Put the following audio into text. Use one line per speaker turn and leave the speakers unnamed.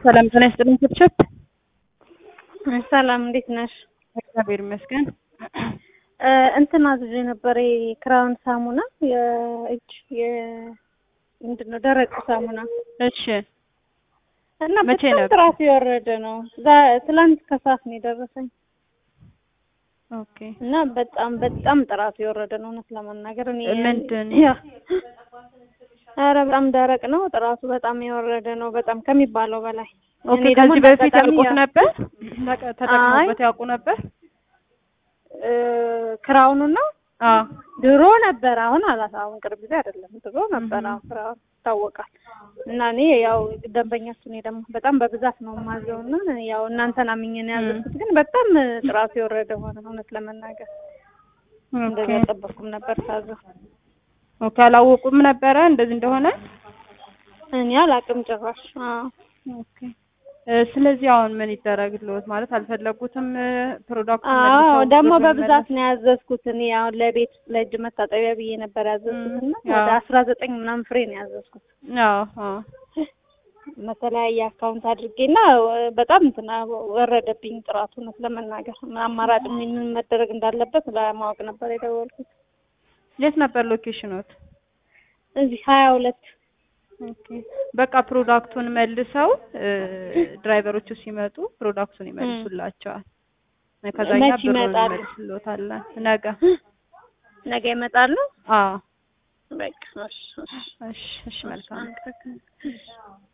ሰላም ጤና ይስጥልኝ ችብችብ።
ሰላም እንዴት ነሽ?
እግዚአብሔር ይመስገን።
እንትን አዝዤ ነበር የክራውን ሳሙና የእጅ ምንድን ነው ደረቅ ሳሙና
እሺ
እና
መቼ
በጣም
ነበር?
ጥራቱ የወረደ ነው። ዛ- ትላንት ከሰዓት ነው የደረሰኝ
ኦኬ
እና በጣም በጣም ጥራቱ የወረደ ነው። እውነት ለመናገር እኔ
ምንድን?
ያ ኧረ በጣም ደረቅ ነው። ጥራቱ በጣም የወረደ ነው። በጣም ከሚባለው በላይ
ኦኬ
እኔ ደግሞ
ከዚህ በፊት
እንዳጋጣሚ
ያውቁት
ያ-
ነበር? ተቀ- ተጠቅመውበት ያውቁ ነበር?
እ ክራውኑ ነው
አዎ
ድሮ ነበር። አሁን አላት አሁን ቅርብ ጊዜ አይደለም። ድሮ ነበር። አሁን ክራውን ይታወቃል። እና እኔ ያው ደንበኛችሁ እኔ ደግሞ በጣም በብዛት ነው የማዘው እና ያው እናንተን አምኜ ነው ያዘዝኩት። ግን በጣም ጥራቱ የወረደ ሆነ። እውነት ለመናገር እንደዛ
ኦኬ
አልጠበኩም ነበር ሳዘው።
ኦኬ አላወቁም ነበረ እንደዚህ እንደሆነ?
እኔ አላቅም ጭራሽ። አዎ
ኦኬ እ ስለዚህ አሁን ምን ይደረግልዎት? ማለት አልፈለጉትም ፕሮዳክቱን
አዎ
መልሰው
ደግሞ
ብሩን
በብዛት
መለስ-
ነው ያዘዝኩት። እኔ አሁን ለቤት ለእጅ መታጠቢያ ብዬ ነበር ያዘዝኩት እና
ም፣
ወደ
አዎ።
አስራ ዘጠኝ ምናምን ፍሬ ነው ያዘዝኩት
አዎ አዎ
በተለያየ አካውንት አድርጌና በጣም እንትና ወረደብኝ ጥራቱ። እውነት ለመናገር አማራጭ ምን ምን መደረግ እንዳለበት ለማወቅ ነበር የደወልኩት።
የት ነበር ሎኬሽኖት?
እዚህ ሀያ ሁለት
ኦኬ በቃ ፕሮዳክቱን መልሰው እ ድራይቨሮቹ ሲመጡ ፕሮዳክቱን ይመልሱላቸዋል። ከዛኛ
መች
ብሩን
ይመጣሉ?
እንመልስልዎታለን ነገ።
ነገ ይመጣሉ።
አዎ
በቃ እሺ፣ እሺ።
እሺ እሺ መልካም
አመሰግናለሁ።